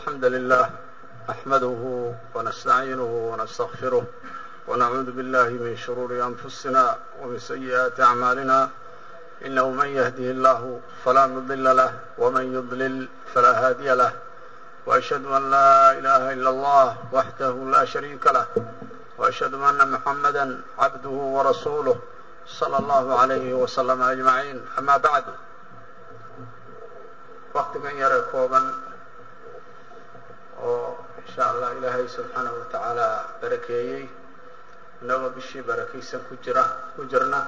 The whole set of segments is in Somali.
الحمد لله نحمده ونستعينه ونستغفره ونعوذ بالله من شرور أنفسنا ومن سيئات أعمالنا إنه من يهده الله فلا مضل له ومن يضلل فلا هادي له وأشهد أن لا إله إلا الله وحده لا شريك له وأشهد أن محمدا عبده ورسوله صلى الله عليه وسلم أجمعين أما بعد waktigan yare kooban oo insha allah ilaahay subxaanahu wa tacaala barakeeyey inagoo bishii barakaysan ku jira ku jirna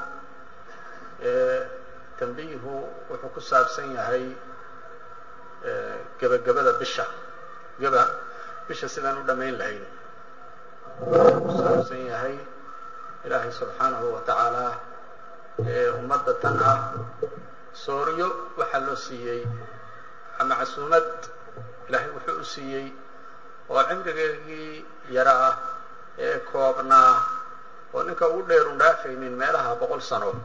tambiihu wuxuu ku saabsan yahay gebagabada bisha geba bisha sidaan u dhammayn lahayn wuxuu ku saabsan yahay ilaahay subxaanahu wa tacaala ummadda tan ah sooryo waxaa loo siiyey ama casuumad ilaahay wuxuu u siiyey oo cimrigeegii yara ah ee koobnaa oo ninka ugu dheerun dhaafaynin meelaha boqol sano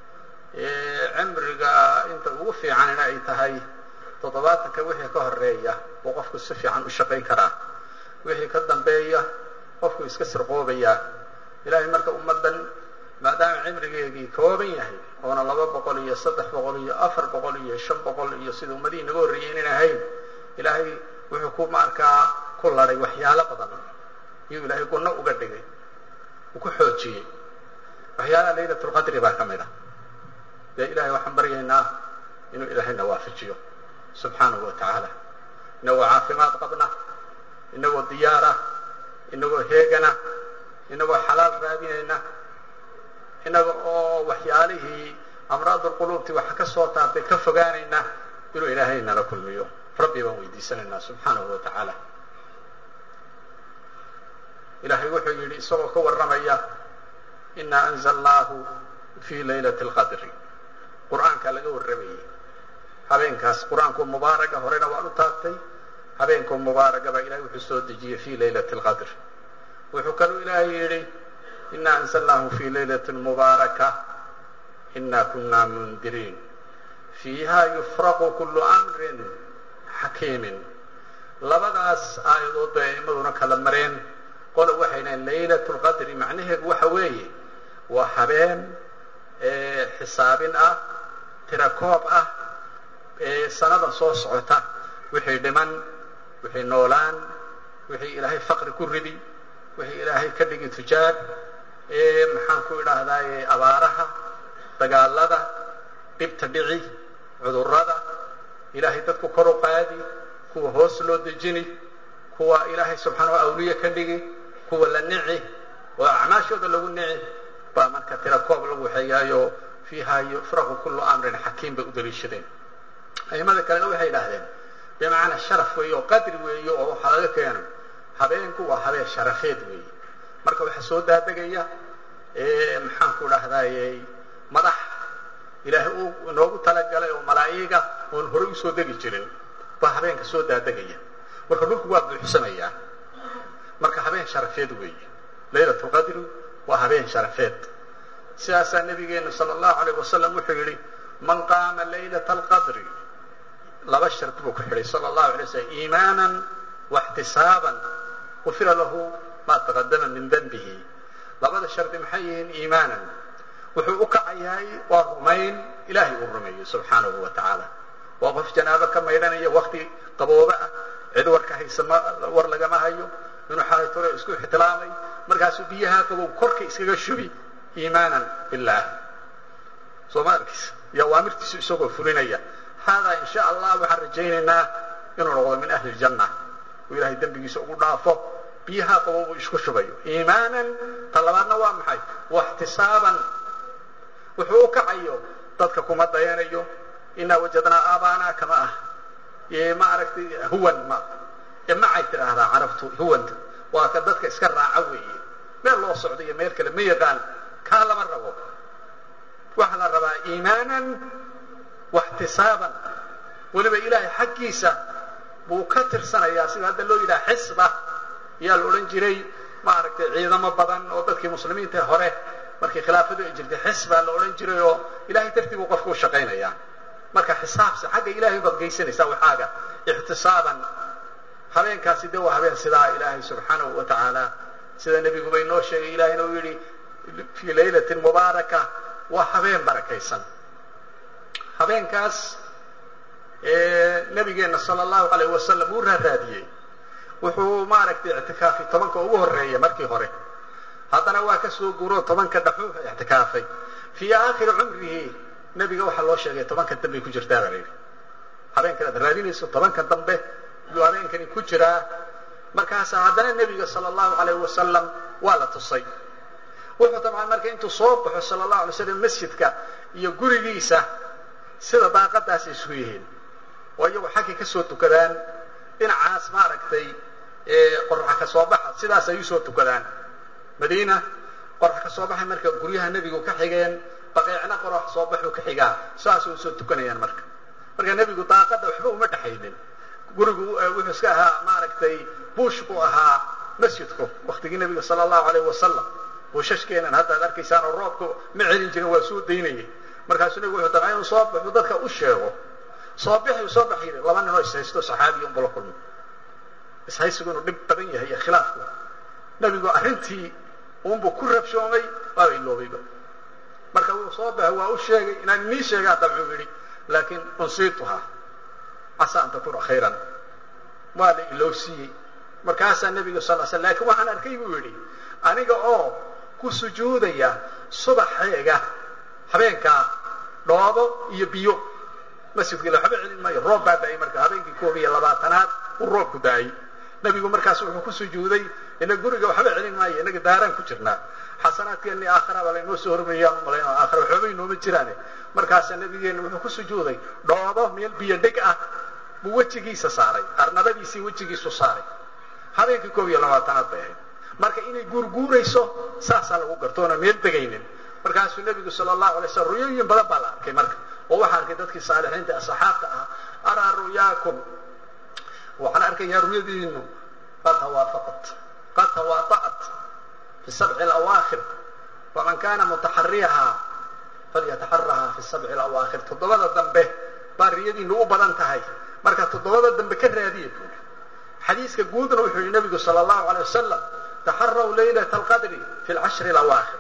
cimriga inta ugu fiicanina ay tahay toddobaatanka wixii ka horeeya uu qofku si fiican u shaqayn karaa wixii ka dambeeya qofku iska sirqoobayaa ilaahay marka ummaddan maadaama cimrigeegii kooban yahay oona laba boqol iyo saddex boqol iyo afar boqol iyo shan boqol iyo sida ummadihii naga horreeyey inan ahayn ilaahay wuxuu ku markaa ku ladhay waxyaalo badan iyuu ilaahay gunno uga dhigay uu ku xoojiyey waxyaalaha laylatulqadri baa ka mid ah dee ilahay waxaan baryaynaa inuu ilaahayna waafajiyo subxaanahu wa tacaala inagoo caafimaad qabna inagoo diyaara inagoo heegana inagoo xalaal raadinayna inaga oo waxyaalihii amraadulquluubti waxa ka soo taartay ka fogaanayna inuu ilaahay nala kulmiyo rabbi baan weydiisanaynaa subxaanahu wa tacaala ilaahay wuxuu yidhi isagoo ka warramaya inaa anzalnaahu fii laylati alqadri qur'aankaa laga warramayey habeenkaas qur-aanku mubaaraga horena waan u taagtay habeenkuu mubaaraga baa ilahay wuxuu soo dejiyey fii laylati alqadr wuxuu kaluu ilaahay yidhi ina anzalnaahu fi laylati mubaaraka ina kuna mundiriin fiiha yufraqu kulu amrin xakiimin labadaas aayadood bay aimaduna kala mareen qola waxay dhahen laylat lqadri macnaheedu waxa weeye waa habeen xisaabin ah tirakoob ah sanada soo socota wixii dhiman wixii noolaan wixii ilaahay faqri ku ridi wixii ilaahay ka dhigi tujaar maxaan ku idhaahdaaye abaaraha dagaalada dhibta dhici cudurrada ilaahay dadku kor u qaadi kuwa hoos loo dejini kuwa ilaahay subxaanahu awliye ka dhigi kuwa la nici oo acmaashooda lagu nici baa marka tira koob lagu waxeeyaayo fiiha yufraqu kullu amrin xakiim bay u daliishadeen aimada kalena waxay idhaahdeen bimacnaa sharaf weeye oo qadri weeye oo waxaa laga keeno habeenku waa habeen sharafeed weeye marka waxaa soo daadegaya maxaan ku dhahdaayey madax ilaahay uu inoogu talagalay oo malaa'iga oon horey usoo degi jirin baa habeenka soo daadegaya marka dhulku waa buuxsamayaa marka habeen sharafeed weeye laylat lqadri waa habeen sharafeed sidaasaa nabigeenu sala allahu alayh wasalam wuxuu yidhi man qaama laylata alqadri laba shardi buu ku xidhay sala allahu alay slam iimaanan waxtisaaban ufira lahu ma taqadama min denbihi labada shardi maxay yihiin iimaanan wuxuu u kacayahay waa rumayn ilaahay uu rumeeyo subxaanahu wa tacaala waa qof janaabo ka maydhanaya wakti qabooba ah cid warka haysa ma war lagama hayo inuu xalaytore isku ixtilaamay markaasuu biyaha qabow korka iskaga shubi iimaanan billaah soo ma arkis iyo awaamirtiisu isagoo fulinaya haadaa in sha allah waxaan rajaynaynaa inuu noqdo min ahli ljanna uu ilahay dembigiisa ugu dhaafo biyaha qabow uu isku shubayo iimaanan ta labaadna waa maxay waxtisaaban wuxuu u kacayo dadka kuma dayanayo inaa wajadnaa aabaana kama ah ma aragtay huwan ma macay tidhaahdaa carabtu huwanta waa ka dadka iska raaca weeye meel loo socdo iyo meel kale ma yaqaan kaa lama rabo waxaa la rabaa iimaanan waxtisaaban weliba ilaahay xaggiisa buu ka tirsanayaa sida hadda loo yidhaha xisba ayaa la odhan jiray maaragtay ciidamo badan oo dadkii muslimiinta hore markii khilaafadu ay jirtay xisbaa la odhan jiray oo ilahay dartii buu qofka u shaqaynayaa marka xisaabsan xagga ilahay baad geysanaysaa waxaaga ixtisaaban habeenkaasi de waa habeen sidaa ilaahay subxaanahu wa tacaala sida nebiguba inoo sheegay ilahayna uu yidhi fii laylatin mubaaraka waa habeen barakaysan habeenkaas nabigeenna sala allahu alayh wasalam uu raaraadiyey wuxuu maaragtay ictikaafay tobanka ugu horeeya markii hore haddana waa ka soo guro tobanka dhaxuu ictikaafay fii aakhiri cumrihi nebiga waxaa loo sheegay tobanka dambey ku jirtaa baa layidhi habeenkan aad raadinayso tobanka dambe yuu habeenkani ku jiraa markaasaa haddana nebiga sala allahu alayh wasalam waa la tusay wuxuu dabcan marka intuu soo baxo sala allahu alay slam masjidka iyo gurigiisa sida daaqadaasay isku yihiin oo iyagu xaggay ka soo tukadaan dhinacaas maaragtay qoraxa ka soo baxa sidaas ay usoo tukadaan madiina qorax ka soo baxay marka guryaha nebigu ka xigeen baqeecna qorax soo baxuu ka xigaa saasay usoo tukanayaan marka marka nebigu daaqada waxba uma dhexaynin gurigu wuxuu iska ahaa maaragtay buush buu ahaa masjidku waktigii nebiga sala allahu alayh wasalam buushashkeenan hadda ad arkaysaan oo roobku ma celin jirin waa soo daynayay markaasuu nebigu wuxuu dabaa inuu soo baxu dadka u sheego soo bixi soo bax yidhi laba ninoo ishaysto saxaabiya unbula kulmo ishaysigu inuu dhib badan yahay iyo khilaafku nebigu arrintii unbuu ku rabshoomay waaba iloobayba marka wuu soo baxay waa u sheegay inaan inii sheegaa dabcuu yidhi laakiin unsiituhaa casaa an takuna khayran waa la ilowsiiyey markaasaa nebiga sal l sl lakin waxaan arkay buu yidhi aniga oo ku sujuudaya subaxeega habeenkaa dhoobo iyo biyo masjidka ila waxba celin maayo roob baa da-ay marka habeenkii koob iyo labaatanaad uu roobku da-ay nebigu markaas wuxuu ku sujuuday ina guriga waxba celin maayo inaga daaraan ku jirnaa xasanaadkeeni aakhira baa laynoo soo hormariyaan umalayn aakhira waxbaba inooma jiraane markaasaa nabigeena wuxuu ku sujuuday dhoobo meel biyo dheg ah buu wejigiisa saaray arnabadiisii wejigiisu saaray habeenkii koob iyo labaatanaad bay ahayd marka inay guurguurayso saasaa lagu gartoona meel degaynin markaasuu nebigu sala allahu alay slam ruyooyin badan baa la arkay marka oo waxaa arkay dadkii saalixiinta asxaabta ah araa ru'yaakum waxaan arkayaa ruyadiinu qad tawaafaqat qad tawaata'at fi sabci alawaakhir faman kana mutaxariyahaa falyataxarahaa fi sabci alawaakhir toddobada dambe baa riyadiinu u badan tahay marka toddobada dambe ka raadiya buuri xadiiska guudna wuxuu yihi nabigu sala allahu alay wasalam taxaraw laylat alqadri fi lcashri alawaakhir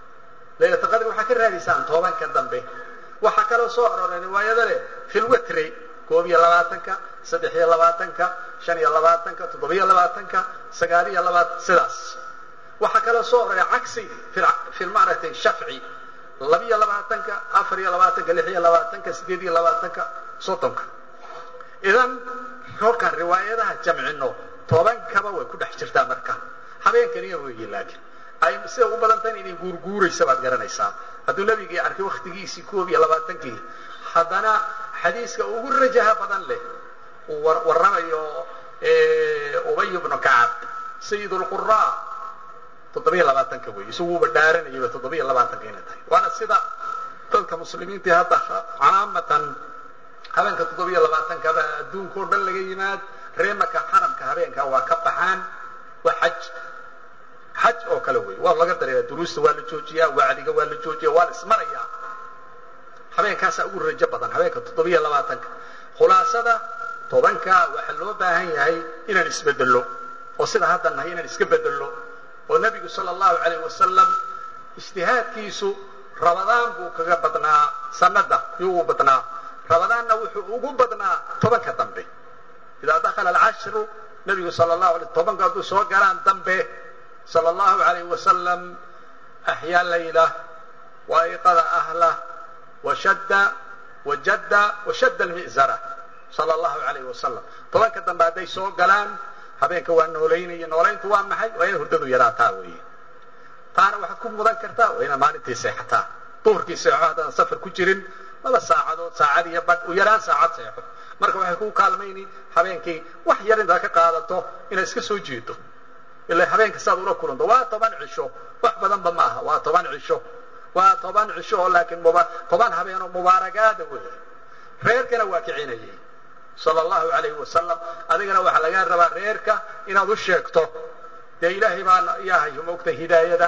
laylat alqadri waxaa ka raadiysaan tobanka dambe waxaa kaloo soo arooray riwaayada leh fi lwitri koob iyo labaatanka saddex iyo labaatanka shan iyo labaatanka toddobiyo labaatanka sagaal iyo labaatan sidaas waxaa kaloo soo aroray cagsi fi maaragtay shafci labiyo labaatanka afar iyo labaatanka lix iyo labaatanka sideed iyo labaatanka soddonka idan kolkaan riwaayadaha jamcino tobankaba way ku dhex jirtaa marka habeenkaniya weeye laakiin ay sida u badantahan inay guurguuraysa baad garanaysaa hadduu nebigii arkay waktigiisii koob iyo labaatankii haddana xadiiska ugu rajaha badan leh uu warramayo ubay bnu kacab sayid lqura toddobiyo labaatanka wey isaguuba dhaaranayaba toddobiyo labaatanka inay tahay waana sida dadka muslimiintii hadda calaamatan habeenka toddobiyo labaatankaba adduunka o dhan laga yimaad reemaka xaramka habeenka waa ka baxaan waa xaj xaj oo kale wey waa laga dareera duruusta waa la joojiyaa wacdiga waa la joojiya waa la ismarayaa habeenkaasaa ugu rajo badan habeenka toddobiyo labaatanka khulaasada tobanka waxaa loo baahan yahay inaan isbedello oo sida hadda nahay inaan iska bedello oo nebigu sala allahu alayh wasalam ijtihaadkiisu rabadaan buu kaga badnaa sanada yuu ugu badnaa rabadaanna wuxuu ugu badnaa tobanka dambe idaa dakhala alcashru nebigu sala allahu alay tobanka hadduu soo galaan dambe sala allahu alayh wasalam axyaa layla wa ayqada ahlah washadda wajadda washadda almi'zara sala allahu alayh wasalam tobanka dambe hadday soo galaan habeenka waa noolaynaya noolayntu waa maxay waa inay hurdadu yaraataa weeye taana waxaad ku mudan kartaa waa inaad maalintii seexataa duhurkii seexo haddaan safar ku jirin laba saacadood saacad iyo badh u yaraan saacad seexo marka waxay ku kaalmayni habeenkii wax yar intaad ka qaadato inaad iska soo jeedo ila habeenka saad ula kulanto waa toban cisho wax badanba ma aha waa toban cisho waa toban cisho oo laakiin toban habeen oo mubaaragaada weeye reerkana waa kicinayay sala allahu alayhi wasalam adigana waxaa lagaa rabaa reerka inaad u sheegto dee ilaahay baa yahayo maogtay hidaayada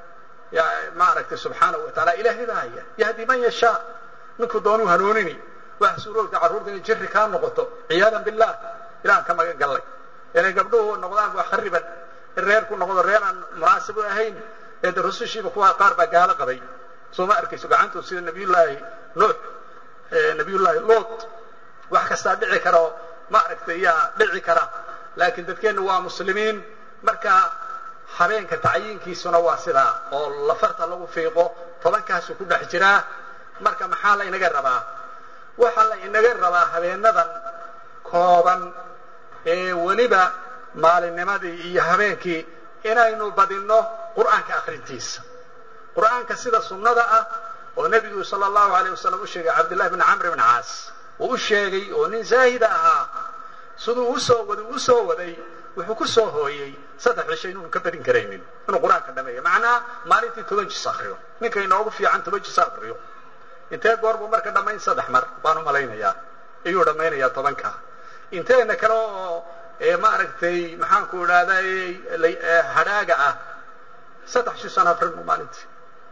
maaragtay subxaanahu wa taala ilaahay baa haya yahdi man yashaa ninkuu doonuu hanuunini waxa suuroogta carruurta inay jiri kaa noqoto ciyaadan billah ilahan ka magan gallay inay gabdhuhu noqdaan wax khariban in reerku noqdo reer aan munaasib u ahayn ee de rusushiiba kuwa qaar baa gaalo qabay soo ma arkayso gacantood sida nabiyullaahi nuux nabiyullaahi luut wax kastaa dhici kara oo ma aragtay yaa dhici kara laakiin dadkeennu waa muslimiin marka habeenka tacyiinkiisuna waa sidaa oo lafarta lagu fiiqo tobankaasuu ku dhex jiraa marka maxaa la inaga rabaa waxaa la inaga rabaa habeenadan kooban ee weliba maalinnimadii iyo habeenkii inaynu badinno qur'aanka akhrintiisa qur'aanka sida sunnada ah oo nebigu sala allahu alayh wasalam u sheegay cabdillahi bni camr bni caas uu u sheegay oo nin zaahida ahaa siduu usoo waday u soo waday wuxuu ku soo hooyey saddex cisho inuunu ka badin karaynin inuu qur-aanka dhameeyo macnaha maalintii toban jis akriyo ninka inoogu fiican toban jis akriyo intee goor buu marka dhammayn saddex mar baan u malaynayaa ayuu dhammaynayaa tobanka inteena kale oo maaragtay maxaanku idhahday hadhaaga ah saddex jus aan akrino maalintii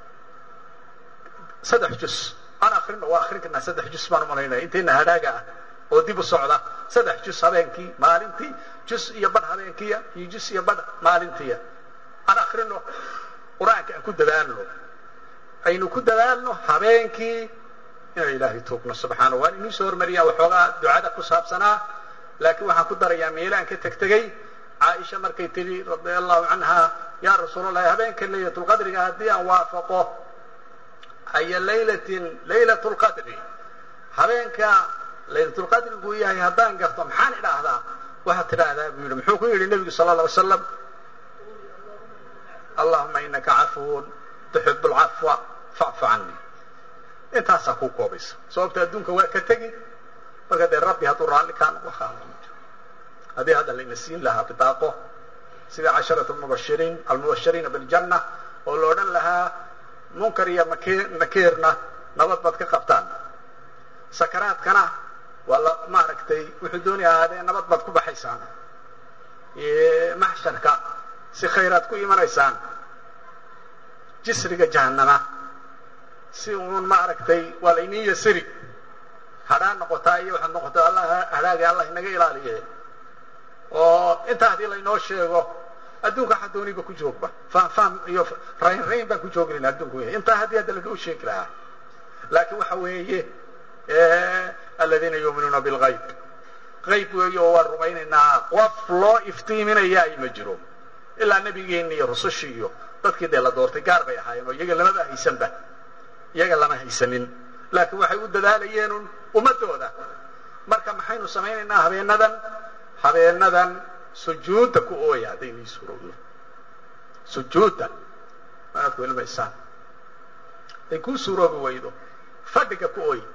saddex jus aan akrino waa akrin karnaa saddex jus baan umalaynaya inteena hadhaaga ah oo dib u socda saddex jus habeenkii maalintii jus iyo badh habeenkiya iyo jus iyo badh maalintiya aan akrino qur-aanka aan ku dadaalno aynu ku dadaalno habeenkii inaan ilaahay tuugno subxaana waan inii soo hormariyaa waxoogaa ducada ku saabsanaa laakiin waxaan ku darayaa meelaan ka tegtegay caaisha markay tidhi radia allahu canha yaa rasuulallahi habeenka laylatulqadriga haddii aan waafaqo aya laylatin laylat lqadri habeenka laylatulqadrigu yahay haddaan garto maxaan idhaahdaa waxaad tidhaahdaa buu yidhi muxuu ku yidhi nebigu sala alla alay slam allahuma inaka cafuwun tuxib lcafwa facfu cani intaasaa kuu koobaysa sababta adduunka waa ka tegi marka dee rabbi hadduu raalli kaa noqo haddii hadda layna siin lahaa bidaaqo sida casharatu mubashiriin almubashiriina biljanna oo la odhan lahaa munkar iyo nakiirna nabad baad ka qabtaan sakaraadkana waa la maaragtay wuxuu doonaya ahaadee nabad baad ku baxaysaan maxsharka si khayraad ku imanaysaan jisriga jahannama si uun maaragtay waa laynii yasiri hadhaa noqotaa iyo waxaad noqotaa allah hadhaaga allah inaga ilaaliye oo intaa haddii laynoo sheego adduunka waxa dooniba ku joogba faanfaan iyo rayn rayn baan ku joognayn adduunku yahay intaa haddii hadda laga u sheegi lahaa laakiin waxa weeye aladiina yuuminuuna bilgayb qayb weeye oo waan rumaynaynaa qof loo iftiiminayaay ma jiro ilaa nebigeenni iyo rusushii iyo dadkii dee la doortay gaar bay ahaayeen oo iyaga lamaba haysanba iyaga lama haysanin laakiin waxay u dadaalayeenun ummadooda marka maxaynu samaynaynaa habeenadan habeenadan sujuudda ku ooya haddaynii suurowdo sujuudda maad ku ilmaysaan hadday kuu suuroobi waydo fadhiga ku ooy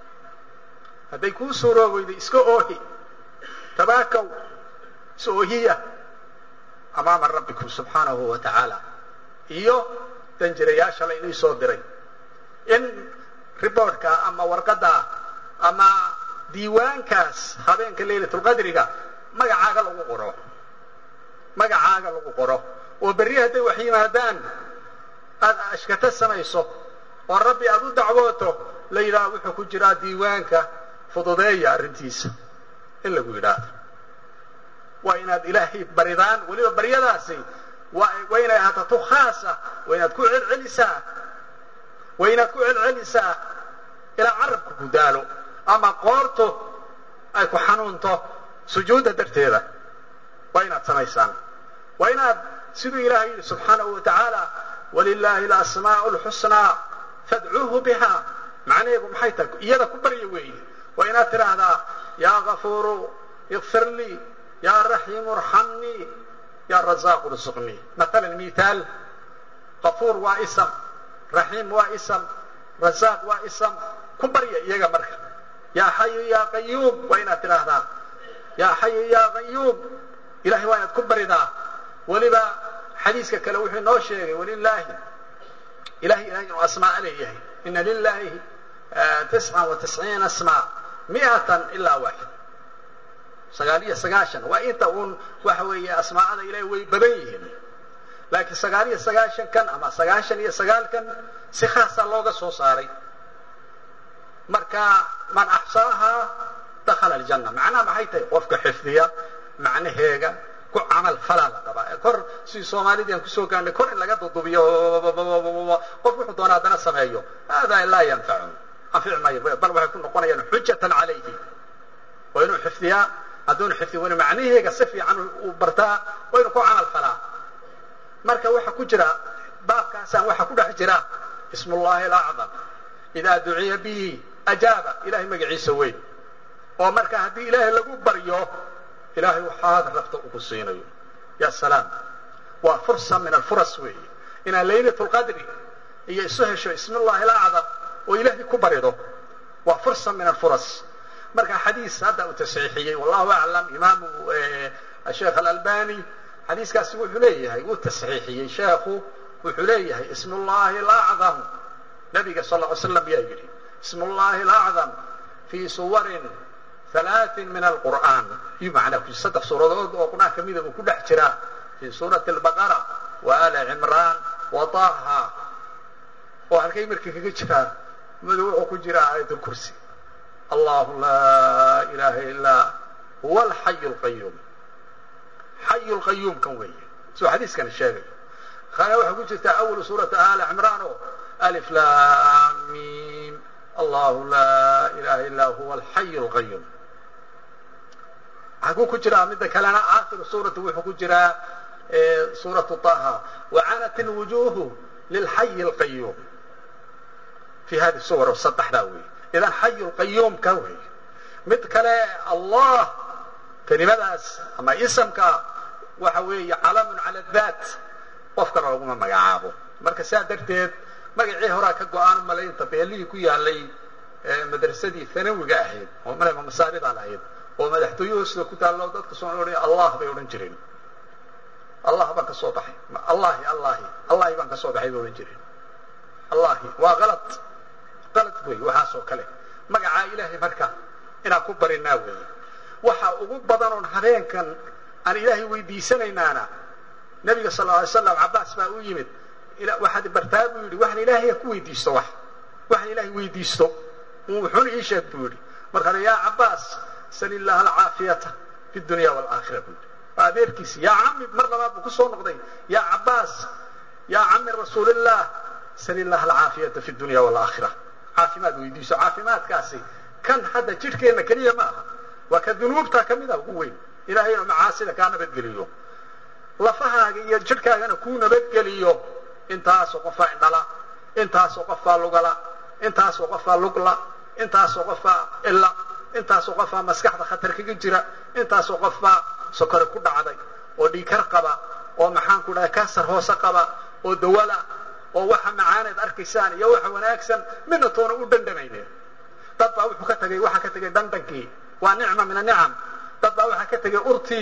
hadday kuu suuroobi waydo iska oohi tabaakow is oohiya amaama rabbikum subxaanahu wa tacaala iyo danjirayaasha la inii soo diray in riboortka ama warqadda ama diiwaankaas habeenka laylatulqadriga magacaaga lagu qoro magacaaga lagu qoro oo berri hadday wax yimaadaan aada ashkata samayso oo rabbi aada u dacwooto la yidhaaha wuxuu ku jiraa diiwaanka fududeeya arrintiisa in lagu yidhaahdo waa inaad ilaahay baridaan weliba baryadaasi waa inay ahaato tu khaasa waa inaad ku celcelisaa waa inaad ku celcelisaa ilaa carabka ku daalo ama qoortu ay ku xanuunto sujuudda darteeda waa inaad samaysaan waa inaad siduu ilaahay yidhi subxaanahu wa tacaala walilaahi alasmaa'u lxusnaa fadcuuhu biha macnaheedu maxay tahay iyada ku barya weeye waa inaad tidhaahdaa yaa gafuuru ikfir lii yaa raxiimu arxamnii yaa razaaqu rsuqnii maalan mithaal gafuur waa ism raxiim waa ism razaaq waa ism ku barya iyaga marka yaa xayu yaa qayuum waa inaad tidhaahdaa yaa xayu yaa qayuum ilahay waa inaad ku baridaa weliba xadiiska kale wuxuu inoo sheegay walilaahi ilahay ilahay inuu asmaa leeyahay ina lilahi tisca wa tisciina asmaa miatan ilaa waaxid sagaal iyo sagaashan waa inta uun waxa weeye asmaa'ada ilahay way badan yihiin laakiin sagaal iyo sagaashan kan ama sagaashan iyo sagaalkan si khaasaa looga soo saaray marka man axsaahaa dakhala aljanna macnaha maxay tahay qofka xifdiya macnaheega ku camal falaa la rabaa kor si soomaalidii aan kusoo gaarnay kor in laga dudubiyo qof wuxuu doona haddana sameeyo hada laa yanfacu anfici maayo bal waxay ku noqonayaan xujatan calayhi waa inuu xifdiyaa hadduunu xifdi waynu macnaheega si fiican uu bartaa waa inu ku camal falaa marka waxa ku jira baabkaasaan waxa ku dhex jira ism ullahi alacdam idaa duciya bihi ajaaba ilahay magaciisa weyn oo marka haddii ilaahay lagu baryo ilahay waxaad rabta uku siinayo ya salaam waa fursa min alfuras weeye inaad laylat lqadri iyo isu hesho ism ullahi alacdam oo ilaahay ku barido waa fursa min alfuras marka xadiis hadda uu tasxiixiyey wallahu aclam imaamu sheekh alalbani xadiiskaasi wuxuu leeyahay wuu tasxiixiyey sheekhu wuxuu leeyahay ism ullahi alacdam nabiga sal ly slam yaa yidhi ism ullahi alacdam fii suwarin halaatin min alqur'aan iyuu macnaa ku saddex suuradood oo qur'aan ka mida buu ku dhex jiraa fii suurati albaqara wa ali cimraan wa taha oo halkay markii kaga jiraan madu wuxuu ku jiraa aayat lkursi allahu laa ilaha ilaa huwa alxayu lqayuum xayu lqayuum kan weeye suu xadiiskani sheegayo kana waxaa ku jirta awalu suurata ali cimraan oo alif lam mim allahu laa ilaha illaa huwa alxayu lqayuum xaguu ku jiraa midda kalena aakhiru suurati wuxuu ku jiraa suuratu taha wacanat lwujuhu lilxayi lqayuum fi hadi suwar saddexdaa wey idan xayu lqayuum ka wey mid kale allah kelimadaas ama isamka waxa weeye calamun cala daat qof kale laguma magacaabo marka saa darteed magacii horaa ka go-aan malaynta beelihii ku yaalay madrasadii hanawiga ahayd oo malama masaaridan ahayd oo madaxtooye hoosida ku taallo dadka soo odhanaya allah bay odhan jireen allah baan ka soo baxay allahi allahi allahi baan ka soo baxay bay odhan jireen allahi waa alad alad wey waxaasoo kale magacaa ilaahay marka inaan ku barinaa weeye waxa ugu badan oon habeenkan aan ilaahay weydiisanaynaana nabiga sal alay slam cabaas baa u yimid waxaad bartaa buu yidhi waxaan ilaahay ku weydiisto wax waxaan ilaahay weydiisto wuxuuna ii sheeg buu yidhi markaana yaa cabaas sal illaha alcaafiyata fi dunya waalaakhira buu yidhi waa adeerkiisi yaa cami mar labaad buu kusoo noqday yaa cabaas yaa cami rasuulillah sal illaha alcaafiyata fi dunya waalaakhira caafimaad weydiiso caafimaadkaasi kan hadda jidhkeenna keliya ma aha waa ka dunuubta ka mid a ugu weyn ilahay inuu macaasida kaa nabadgeliyo lafahaaga iyo jidhkaagana kuu nabadgeliyo intaasoo qofaa indhala intaasoo qofaa lugala intaasoo qofaa lugla intaasoo qofaa illa intaasoo qofaa maskaxda khatar kaga jira intaasoo qofbaa sokore ku dhacday oo dhiikar qaba oo maxaan ku dhahay kansar hoose qaba oo dawala oo waxa macaaneed arkaysaan iyo waxa wanaagsan midna toona u dhandhamayne dad baa wuxuu ka tagay waxaa ka tegay dhandhankii waa nicma min anicam dad baa waxaa ka tegay urtii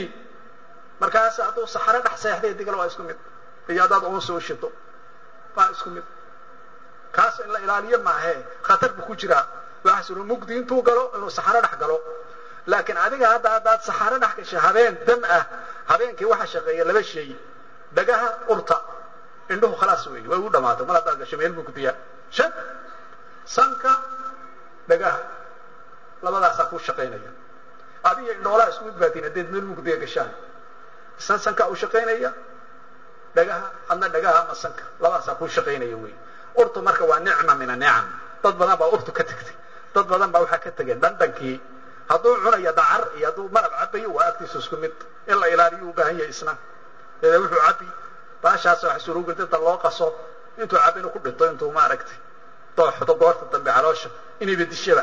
markaas hadduu saxaro dhex seexday digala waa isku mid iyo haddaad uunsi u shito waa isku mid kaas in la ilaaliyo maahe khatar buu ku jiraa waxaas inu mugdi intuu galo inuu saxaro dhex galo laakiin adiga hadda haddaad saxaro dhex gashay habeen dam ah habeenkii waxaa shaqeeya laba shay dhagaha urta indhuhu khalaas wey way u dhamaatay mar haddaad gasho meel mugdiya shad sanka dhagaha labadaasaa kuu shaqaynaya adiga indhoolaha isku mid baatiin haddeed meel mugdiya gashaan san sankaa u shaqaynaya dhagaha adna dhagaha ama sanka labadaasaa kuu shaqaynaya wey urtu marka waa nicma min anicam dad badan baa urtu ka tegtay dad badan baa waxaa ka tegeen dhandhankii hadduu cunayo dacar iyo hadduu malab cabayo waa agtiisa isku mid in la ilaaliyo u baahan yahay isna dee wuxuu cabi baashaas wax surugel dadda loo qaso intuu cab inuu ku dhinto intuu maaragtay dooxdo goorta dambe caloosha inayba dishaba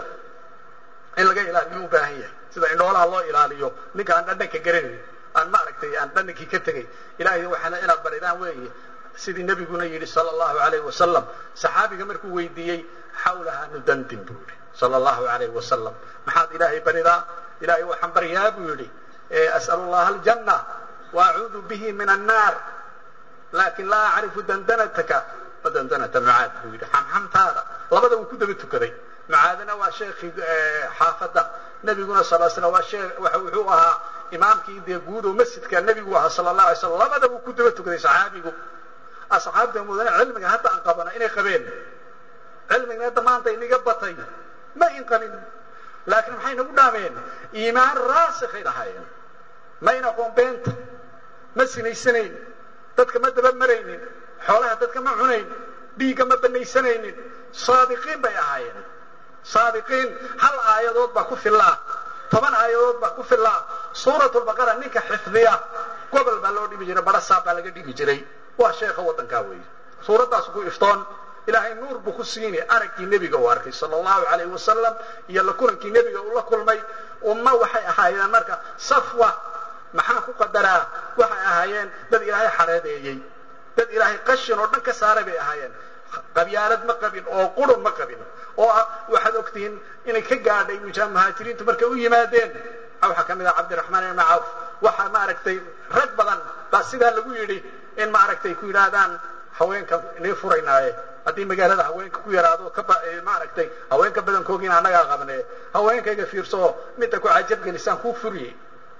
in laga ilaaliyo u baahan yahay sida indhoolaha loo ilaaliyo ninka aan dhandhanka garanayn aan maaragtay aan dhandhankii ka tegay ilaahay waxaana inaad baridaan weeye sidii nebiguna yidhi sala allahu alayhi wasalam saxaabiga markuu weydiiyey xawlaha nudandin buu yidhi sala allahu alayhi wasalam maxaad ilaahay baridaa ilaahay waxaan baryaa buu yidhi as'alu llaha aljanna wa acuudu bihi min annaar laakin laa acrifu dandanataka wa dandanata mucaad buu yidhi xamxamtaada labada wuu ku daba tukaday mucaadina waa sheekhii xaafadda nebiguna sal slam waa shee wuxuu ahaa imaamkii dee guud oo masjidka nebigu ahaa sala allah alay slam labada wuu ku daba tukaday saxaabigu asxaabta mudane cilmiga hadda aan qabana inay qabeen cilmigna hadda maanta inaga batay ma in qabin laakiin maxay nagu dhaameen iimaan raasikhay lahaayeen mayna aqoon beenta ma sinaysanaynin dadka ma daba maraynin xoolaha dadka ma cunayn dhiigga ma banaysanaynin saadiqiin bay ahaayeen saadiqiin hal aayadood baa ku fillaa toban aayadood baa ku fillaa suuratulbaqara ninka xifdiya gobol baa loo dhimi jiray barasaab baa laga dhigi jiray waa sheekha waddankaa weeye suuraddaas ku iftoon ilaahay nuur buu ku siini araggii nebiga uu arkay sala allahu calayhi wasalam iyo la kulankii nebiga uu la kulmay umma waxay ahaayeen marka safwa maxaan ku qadaraa waxay ahaayeen dad ilaahay xareedeeyey dad ilaahay qashin oo dhan ka saaray bay ahaayeen qabyaalad ma qabin oo qurun ma qabin oo waxaad ogtihiin inay ka gaadhay muhaajiriintu markay u yimaadeen waxaa ka mid ah cabdiraxmaan ibn cawf waxaa maaragtay rag badan baa sidaa lagu yidhi in maaragtay ku yidhaahdaan haweenka inay furaynaaye haddii magaalada haweenka ku yaraado maaragtay haweenka badankoogiina annagaa qabne haweenkayga fiirso midda ku cajab gelisaan kuu furiyey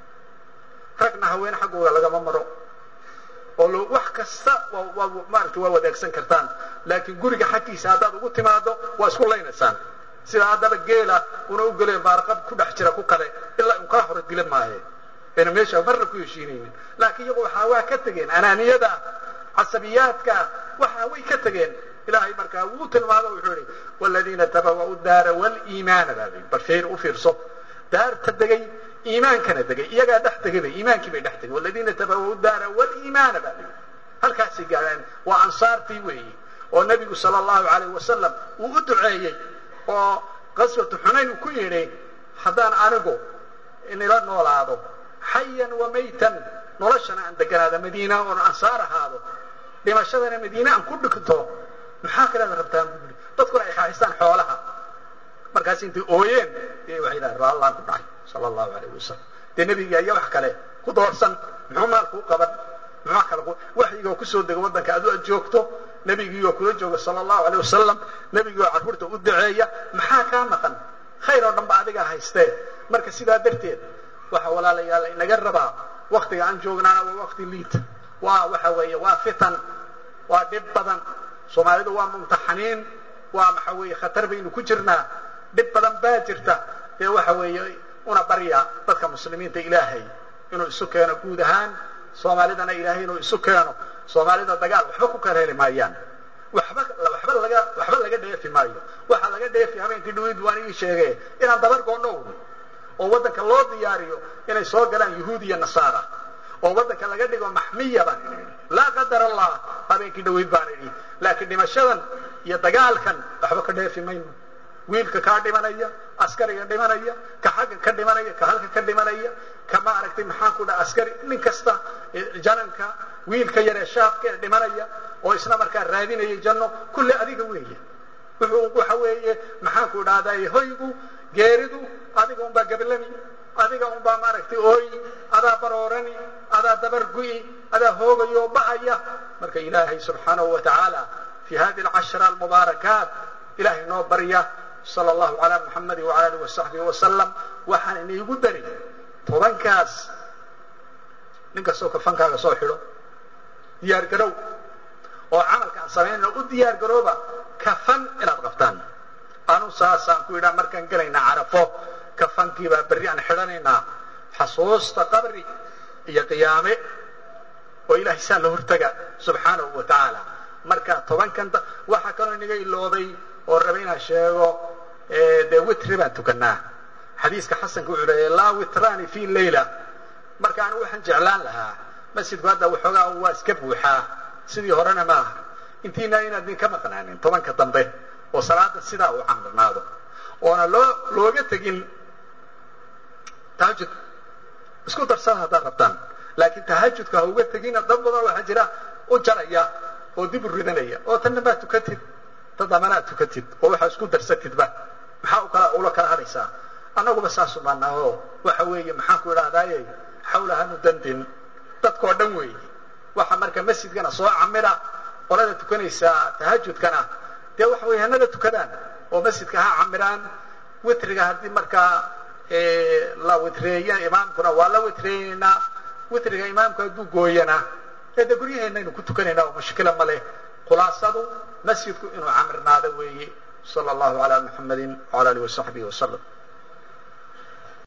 ragna haween xaggooda lagama maro oo lo wax kasta waa maaragtay waa wadaagsan kartaan laakiin guriga xaggiisa haddaad ugu timaado waa isku laynaysaan sida haddaba geela una u geleen baarqab ku dhex jira ku kale ilaa un kaa hore dila maaye ayna meesha marna ku heshiinaynin laakiin iyagu waxaa waa ka tegeen anaaniyada casabiyaadka waxa way ka tegeen ilaahay markaa wuu tilmaamo wuxuu yihi waladiina tabawa'u daara waliimaana baa bal fiir u fiirso daarta degay iimaankana degay iyagaa dhex tegayba iimaankii bay dhex tegay waladiina tabawa'u daara waliimaana baa lii halkaasay gaadeen waa ansaartii weeyi oo nebigu sala allahu alayh wasalam uu u duceeyey oo qaswatu xunayn uu ku yidhi haddaan anigu inila noolaado xayan wa maytan noloshana aan deganaado madiina oon ansaar ahaado dhimashadana madiine aan ku dhigto maxaa kaleeda rabtaan bu yidhi dadkuna ay xaaxistaan xoolaha markaas intay ooyeen ayay waxay yidhahan raallaan ku dhacay sala allahu alayh wasalam dee nebiga iyo wax kale ku doorsan muxuu maalku u qaban muxuu kale waxyigoo kusoo dega waddanka adu aad joogto nebigiioo kula jooga sala allahu aleyh wasalam nebigiioo carruurta u duceeya maxaa kaa maqan khayr oo dhan ba adigaa haystee marka sidaa darteed waxa walaalayaal inaga rabaa waktiga aan joognaana waa wakti liita waa waxa weeye waa fitan waa dhib badan soomaalidu waa mumtaxaniin waa waxa weeye khatar baynu ku jirnaa dhib badan baa jirta dee waxa weeye una barya dadka muslimiinta ilaahay inuu isu keeno guud ahaan soomaalidana ilaahay inuu isu keeno soomaalida dagaal waxba ku kala heli maayaan waxba waxba laga waxba laga dheefi maayo waxaa laga dheefi habeenkii dhaweyd waan ii sheege inaan dabar goodhow oo waddanka loo diyaariyo inay soo galaan yahuud iyo nasaara oo waddanka laga dhigo maxmiya baan idhi laa qadar allah habeenkii dhaweyd baan idhi laakiin dhimashadan iyo dagaalkan waxba ka dheefi mayno wiilka kaa dhimanaya askariga dhimanaya ka xagga ka dhimanaya ka halka ka dhimanaya ka maaragtay maxaan ku dhaha askari nin kasta jananka wiilka yaree shaabka ee dhimanaya oo isna markaa raadinaya janno kulle adiga weeye wuxuu waxa weeye maxaan ku dhahday hoygu geeridu adiga unbaa gabalami adiga unbaa maaragtay ooyi adaa baroorani adaa dabargu'i adaa hoogayo ba'aya marka ilaahay subxaanahu wa tacaala fi hadi alcashra almubaarakaat ilahay noo barya sala allahu calaa muxamadi wala alih wasaxbihi wasalam waxaan inaigu dari tobankaas nin kastoo kafankaaga soo xidho diyaar garow oo camalka aan samaynayno u diyaar garooba kafan inaad qabtaan anu saasaan ku yidhaha markaan gelaynaa carafo kafankiibaa berri aan xidhanaynaa xasuusta qabri iyo qiyaame oo ilahay saa la hortaga subxaanahu wa tacaala marka tobankan waxaa kaloo inaga ilooday oo raba inaan sheego dee witri baan tukanaa xadiiska xasanka wuxuu leeya laa witraani fi leyla marka anigu waxaan jeclaan lahaa masjidku hadda waxoogaa waa iska buuxaa sidii horena maaha intiina inaad idinka maqnaanin tobanka dambe oo salaada sidaa uu camirnaado oona loo looga tegin tahajud isku darsada haddaad rabtaan laakiin tahajudka ha uga tegina dad badan waxaa jira u jaraya oo dib u ridanaya oo tanna maa tukatid ta dambana ad tukatid oo waxaa isku darsatidba maxaa ukala ula kala hadhaysaa annaguba saasu baanaaho waxa weeye maxaan ku idhahdaaye xawla hanu dandin dadkoo dhan weeye waxa marka masjidkana soo camira qolada tukanaysaa tahajudkana dee waxa weye hanala tukadaan oo masjidka ha camiraan witriga haddii markaa la witreeya imaamkuna waa la witreeyeynaa witriga imaamku hadduu gooyana ee dee guryaheennaynu ku tukanaynaa oo mushkila ma leh khulaasadu masjidku inuu camirnaado weeye sala allahu calaa muxamadi wala alihi wasaxbihi wasalam